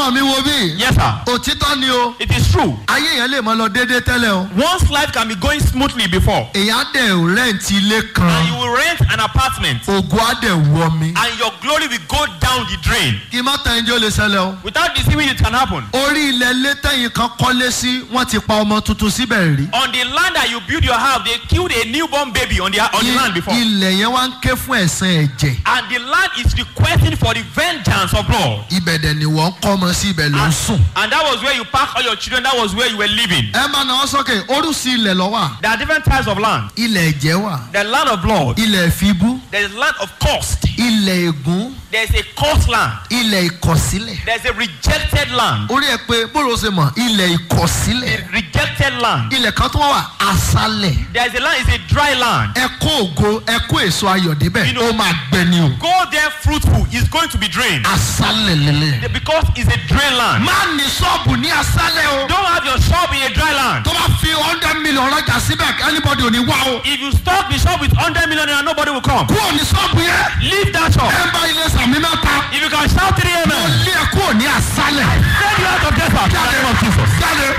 ọmọ mi wo bí. Yes, sir. òtítọ́ ni o. It is true. ayé yẹn lè mọ lọ déédéé tẹ́lẹ̀ o. One's life can be going smoothly before. èyàn á dẹ̀ rẹ́ǹtì ilé And kan. you will rent an apartment. ògùn á dẹ̀ wọ mi. And your glory will go down the drain. kí má tẹ̀ ẹjọ́ lè ṣẹlẹ̀ o. Without deceiving you, it can happen. orí ilẹ̀ létẹ̀yìn kan kọ́lé sí wọ́n ti pa ọmọ tuntun síbẹ̀ rí. On the land that you build your house, they killed a newborn baby on the, on the land before. ilẹ̀ yẹn wá ń ké fún ẹ̀sán ẹ̀jẹ̀. And the land is requesting for the vengeance of blood. ibẹ̀ dẹ̀ ni wọ́n kọ́ ọmọ sí ibẹ̀ ló ń And, sùn. and that was where you park all your children. That was where you were living. ẹ máa náwó sókè orúsí ilẹ̀ lọ́wọ́ There are different types of land. ilẹ̀ ẹ̀jẹ̀ wà The land of blood. ilẹ̀ ìfibú There is land of cost. ilẹ̀ ègún There is a cost land. ilẹ̀ ìkọ̀sílẹ̀. There is a rejected land. orí ẹ pé bóró ṣe mọ̀ ilẹ̀ ìkọ̀sílẹ̀. A rejected land. ilẹ̀ kan tó wà aṣálẹ̀. There is a land. It's a dry land. ẹ kó ògo ẹ kó èso ayọ̀ débẹ̀ You know- ó máa gbẹ ni o. Go there fruitful. It's going to be drained aṣálẹ̀ lélẹ̀. because it's a dry land. má ní ṣọ́ọ̀bù ní aṣálẹ̀ o. Don't have your shop in a dry land. tó bá fi hundred million rajà síbẹ̀ anybody ò ní wá o. If you stock the shop with 100 million naira, nobody will come. kúrò ní ṣọ́ọ̀bù yẹn. Leave that shop. ẹ bá ilé sàmì mẹ́ta. If you can shout three ó amen, lé ẹ kúrò ní aṣálẹ̀. send you out of desert. In the name of Jesus. jáde.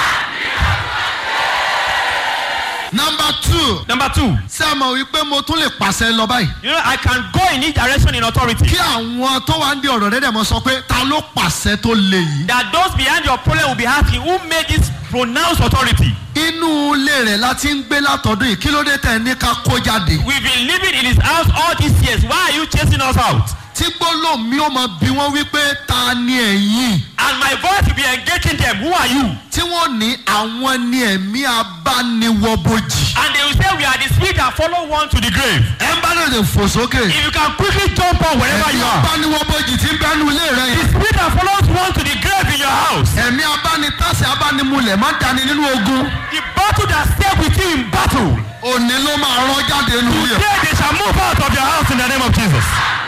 number two. Number two, ṣé ẹ mọ̀ wípé mo tún lè pàṣẹ lọ báyìí. you know, I can go in each direction in authority. kí àwọn tó wá ń di ọ̀rọ̀ rẹ̀ dẹ̀ mọ́ sọ pé ta ló pàṣẹ tó le yìí. That those behind your problem will be asking, who made this pronounced authority? inú ilé rẹ̀ la ti ń gbé látọ̀dún yìí kí ló dé tẹ̀ ní ká kó jáde. We've been living in his house all these years. Why are you chasing us out? tí gbólóhùn mi ó mọ bí wọ́n wípé ta ni ẹ̀yìn. And my voice will be engaging them. Who are you? tí wọ́n ní àwọn ni ẹ̀mí abániwọ̀bojì. And they will say, We are the spirit that follow one to the grave. ẹ bá lè lè fò sókè. If you can quickly jump on wherever ẹ̀mí you are. abániwọ̀bojì ti ń bẹ́nu ilé rẹ̀ The yẹn. spirit that follows one to the grave in your house. ẹ̀mí abánitásẹ̀ abánimulẹ̀ má dání nínú ogun. The battle that stay with you in battle. òní ló máa rán jáde nínú yẹn. Today they shall move out of your house in the name of Jesus.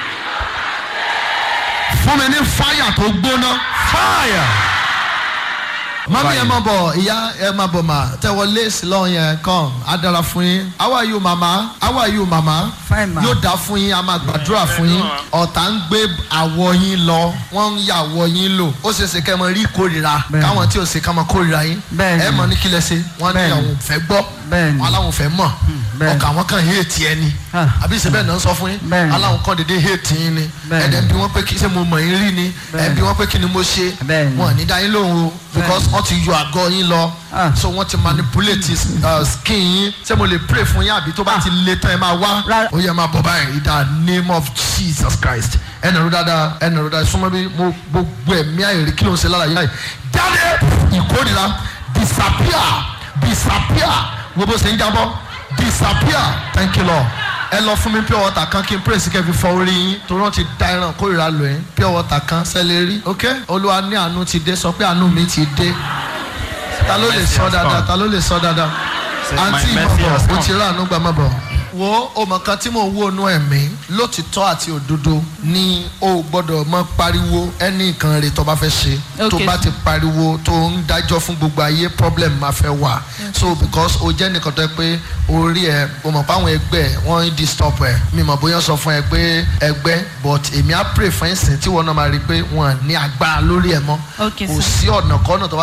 fún mi ní fáyà tó gbóná. Fire. mami ẹ máa bọ̀ ìyá ẹ máa bọ̀ mà tẹ́wọ́ léèsì lọ́hùn yẹn kàn á dára fún yín how are you mama how are you mama Fine, ma. yóò dá fún yín a máa gbàdúrà fún yín ọ̀tá ń gbé àwọ̀ yín lọ wọ́n ń yà àwọ̀ yín lò ó ṣe é ṣe kẹ́ ẹ mọ rí ìkórira Bẹ́ẹ̀ni. káwọn tí ò ṣe ká mọ kórira yín Bẹ́ẹ̀ni. ẹ mọ ní kílẹ̀ ṣe wọ́n ní Bẹ́ẹ̀ni. àwọn ò fẹ́ gbọ́ Bẹ́ẹ̀ni. aláwọn ò fẹ́ mọ̀ bẹ́ẹ̀ni. ọkà wọn kàn hate ẹni Ah. àbí ìṣe bẹ́ẹ̀ náà ń sọ fún yín Bẹ́ẹ̀ni. aláwọn kan dédé hate yín ni Bẹ́ẹ̀ni. ẹ̀dẹ̀ bí wọ́n pé kí ṣé mo mọ̀ yín rí ni ẹ̀ Bẹ́ẹ̀ni. bí wọ́n pé kí ni mo ṣe Bẹ́ẹ̀ni. wọn ò ní dá yín lóhùn o because wọ́n ti yọ àgọ́ yín lọ Ah. so wọ́n ti manipulate uh, skin yín ṣé mo lè pray fún yín àbí tó bá ti le tán ẹ máa wá Rárá. ó yẹ máa bọ̀ báyìí in the name of Jesus Christ ẹnì rú dáadáa ẹnì rú dáadáa súnmọ́ bí mo gbogbo ẹ̀mí àìrí kí ló ń ṣe lára yín láì jáde ìkórira disappear disappear wo bó ṣe ń jábọ́ disappear thank you Lord ẹ lọ fún mi pure water kan kí n pray sí kẹfì fọ orí yín torí wọn ti da ẹran kórìíra lò yín pure water kan sẹ́lẹ̀ rí ok olúwa ní àánú ti dé sọ pé àánú mi ti dé ta ló lè sọ dáadáa ta ló lè sọ dáadáa Says, àǹtí "My mercy has ìmọ̀bọ̀ o come." ti rà àánú gbà má bọ̀. wo ọmọ kan tí mò ń wo inú ẹ̀mí lótìtọ́ àti òdodo ni o gbọ́dọ̀ mọ pariwo ẹni nǹkan rẹ̀ tó bá fẹ́ ṣe tó Okay. bá ti pariwo tó ń dájọ́ fún gbogbo ayé problem máa fẹ́ wà so because o jẹ́ nìkan tó yẹ pé orí ẹ o mọ̀ pé àwọn ẹgbẹ́ ẹ wọ́n ń disturb ẹ mi mọ̀ bóyá sọ fún ẹ pé ẹgbẹ́ but èmi á pray fún ẹ̀sìn tí wọ́n náà máa rí i pé wọ́n ní agbára lórí ẹ mọ́ Okay, kò sir. sí ọ̀nà kan náà tó bá